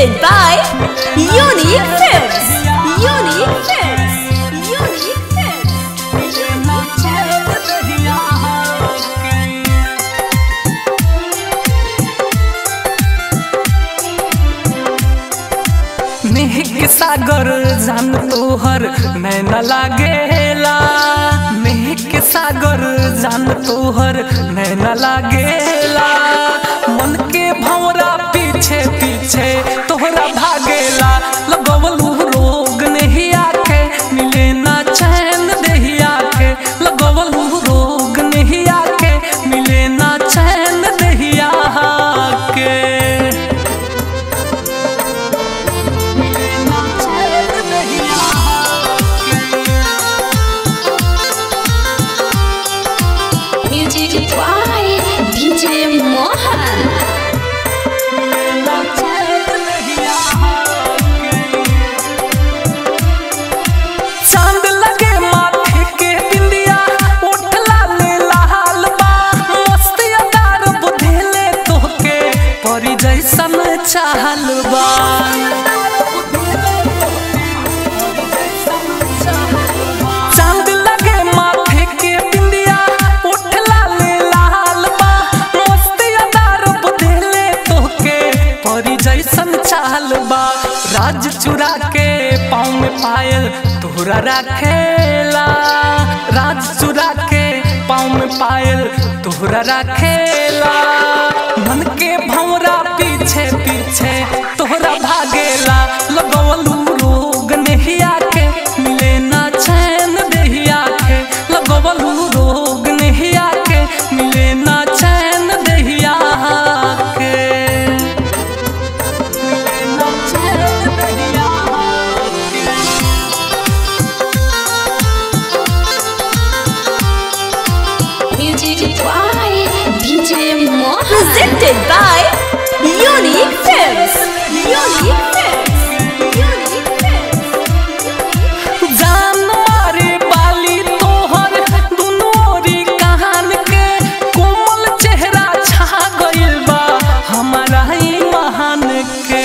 Presented by Unique Films. Unique Films. Unique Films. मेघ सागर जान तोहर नैन लागेला मेघ सागर जान तोहर नैन लागेला मन के भौरा पीछे पीछे तोहरा भागेला लगवलू रोग नहीं आके मिले ना चैन देहिया के लगवलू रोग नहीं आके मिले ना चैन देहिया के Music by DJ Mohan. चांद लगे माथे के बिंदिया उठ लाले लाल बा मस्ती अदार बुधेले तोहके परी जैसन चाहल बा चांद लगे माथे के बिंदिया उठ लाले लाल बा मस्ती अदार बुधेले तोहके परी जैसन चाहल बा राज चुरा के पाँव में पायल तोहरा रखेला राज चुरा के पाँव में पायल तोहरा रखेला मन के भौरा पीछे पीछे तोहरा भागेला लगवलू रोग नहीं आके मिले ना चैन देहिया के लगवलू रोग नहीं आके मिले ना चैन देहिया के मिले ना चैन देहिया के Music by DJ Mohan. Presented by Unique Films. Unique Films. Unique Films. जान मारे बाली तोहर दुनो ओरी कहान के कोमल चेहरा छा गइल बा हमारा ही महान के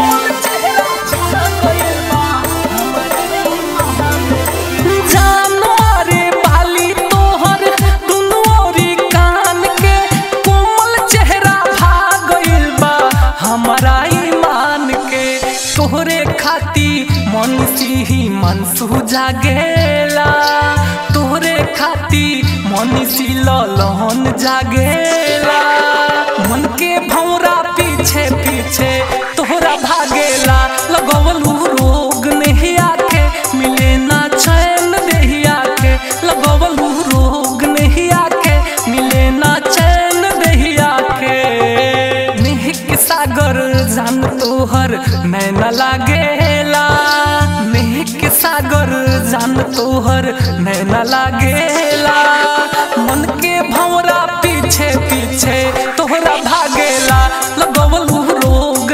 जान मारे बाली तोहर दुनो ओरी कान के कोमल चेहरा भा गइल बा हमारा ईमान के तोहरे खाती मन ही मन जागेला तोहरे खाती मन सी लहन जागेला मन के भौरा पीछे पीछे तोहरा भागेला लगवलू रोग नहीं आके मिले ना चैन देहिया के लगवलू रोग नहीं आके मिले ना चैन देहिया के मेहक सागर जान तोहर नैन लागेला मेहक सागर जान तोहर नैन लागेला मन के भौरा पीछे पीछे तोहरा भागेला लगवलू रोग